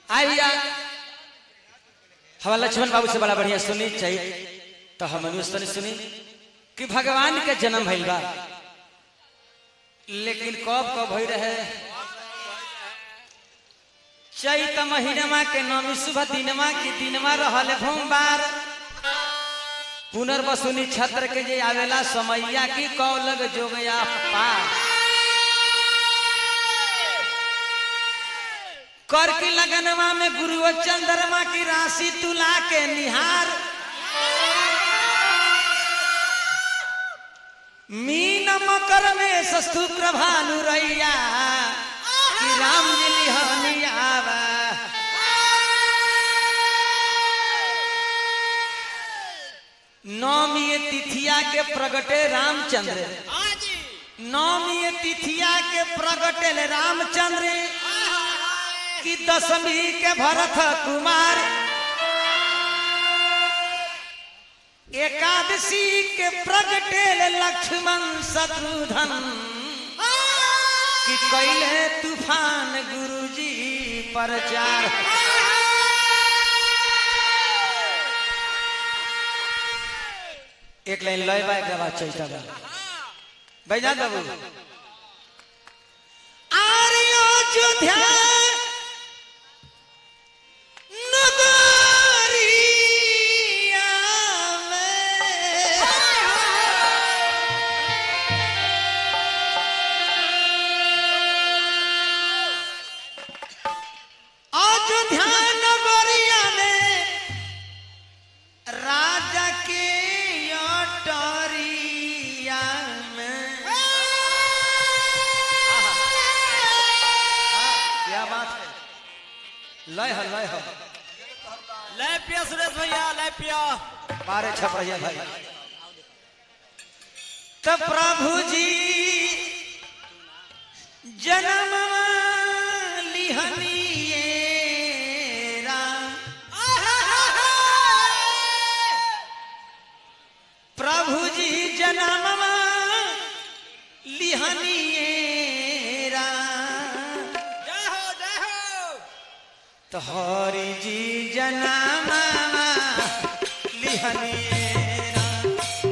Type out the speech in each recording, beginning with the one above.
आइया हमारा लक्ष्मण बाबू से बड़ा बढ़िया सुनी चाहिए तो हम अनुस्तनी सुनी कि भगवान के जन्म भइल बा लेकिन कब कब भई रहे चैत महीनमा के नौमी शुभ दिनमा की दिनमा रहल भोमबार पुनर्वसुनी छत्र के जे आवेला समैया की कौलग जोगया पार कर की लगनवा में गुरु चंद्रमा की राशि तुला के निहार मीन मकर में सस्तु प्रभानु रैया कि राम जी लिहनियावा नौमी तिथिया के प्रगटे रामचंद्र नौमी तिथिया के प्रगटे रामचंद्र की दशमी के भरत कुमार एकादशी के प्रगटे लक्ष्मण शत्रुधन कि कैले तूफान गुरुजी प्रचार एक लाइन लय बा एक बाद चैता बा बैजा बाबू आर्यो अयोध्या नगरिया में अयोध्या नगरिया में राजा के अटरिया में क्या बात है लय है लय है ले पिया सुरेश भैया ले पिया बारह छप रही भाई तो प्रभु जी जन्म लिहनिए राम प्रभु जी जन्म लिहनिए राम जय हो जय हो तो हरि जी जन्म लिहनिए राम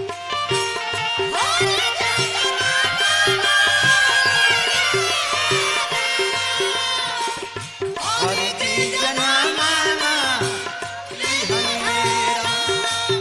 हरि जी जन्म लिहनिए राम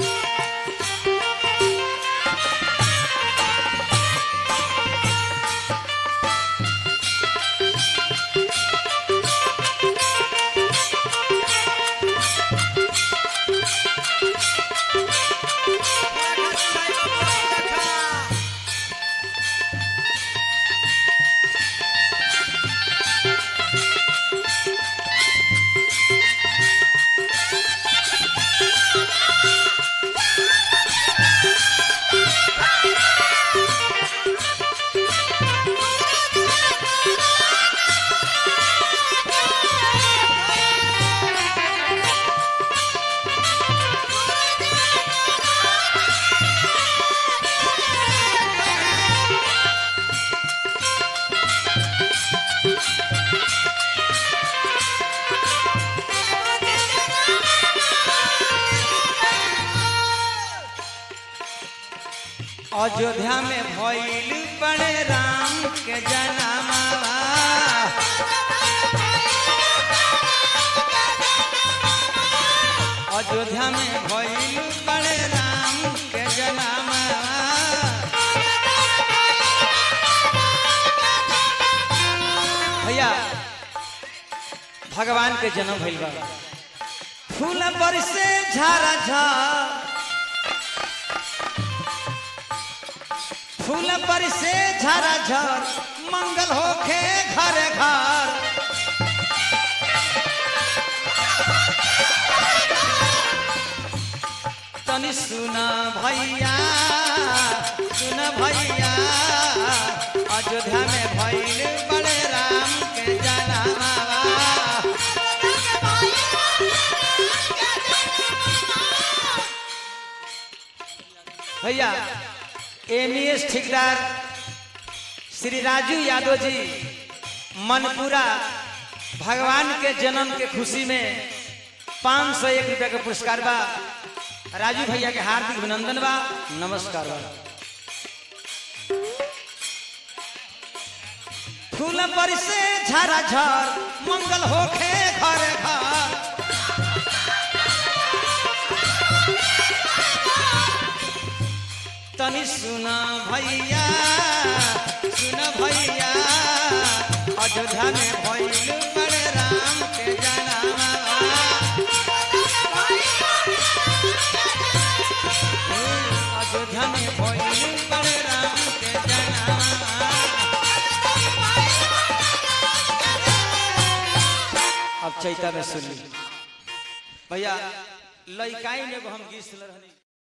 अयोध्या में भइल बड़े राम के जन्मवा अयोध्या में भइल बड़े राम के जन्मवा भैया भगवान के जन्म भइल बा फूल बरसे झारा झार फूल पर से झरा झर मंगल होखे घर घर तनी सुना भैया सुन भैया अयोध्या में भइल बड़े राम के जनावा भैया एमईएस ठेकेदार श्री राजू यादव जी मनपुरा भगवान के जन्म के खुशी में पाँच सौ एक रुपया के पुरस्कार बा राजू भैया के हार्दिक अभिनंदन बा नमस्कार बा फूल पर से झरा झर मंगल होखे घर घर तनी सुना भैया सुन भैया अयोध्या में भइल बड़े राम के जनामा अयोध्या में भइल बड़े राम के जनामा अब चैता में सुन ली भैया लइकाई में एगो हम गीत सुन रहनी